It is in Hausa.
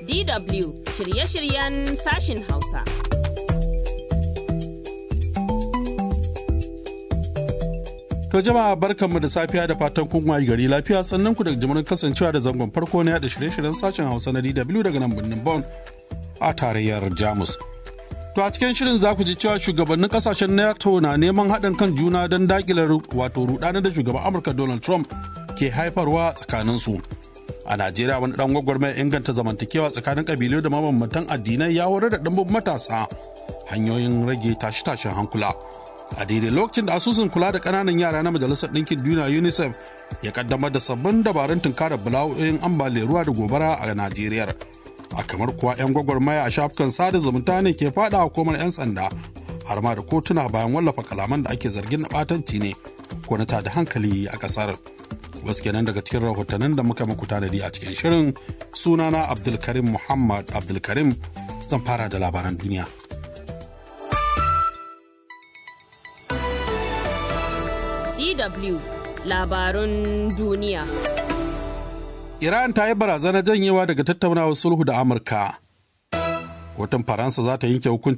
DW shirye-shiryen sashin Hausa. To jama'a barkanmu da safiya da fatan kun wayi gari lafiya sannan ku da jimurin kasancewa da zangon farko na yada shirye-shiryen sashen Hausa na DW daga nan birnin Bonn a tarayyar Jamus. To a cikin shirin za ku ji cewa shugabannin kasashen NATO na neman haɗin kan juna don daƙile wato rudanar da shugaban Amurka Donald Trump ke haifarwa tsakaninsu. A Najeriya wani ɗan gwagwarmaya inganta zamantakewa tsakanin ƙabilu da mabambantan addinai ya horar da ɗimbin matasa hanyoyin rage tashe-tashen hankula. a daidai lokacin da asusun kula da ƙananan yara na majalisar ɗinkin duniya unicef ya kaddamar da sabbin dabarun tunkarar bala'o'in ambaliyar ruwa da gobara a najeriya a kamar kuwa 'yan gwagwarmaya a shafukan sada zumunta ne ke fada hukumar 'yan sanda har ma da kotuna bayan wallafa kalaman da ake zargin na ɓatanci ne ko na tada hankali a ƙasar wasu kenan daga cikin rahotannin da muka muku tanadi a cikin shirin sunana abdulkarim muhammad abdulkarim zan fara da labaran duniya DW labarun duniya. Iran ta yi barazanar janyewa daga tattaunawar sulhu da Amurka. Kotun Faransa za ta yanke hukunci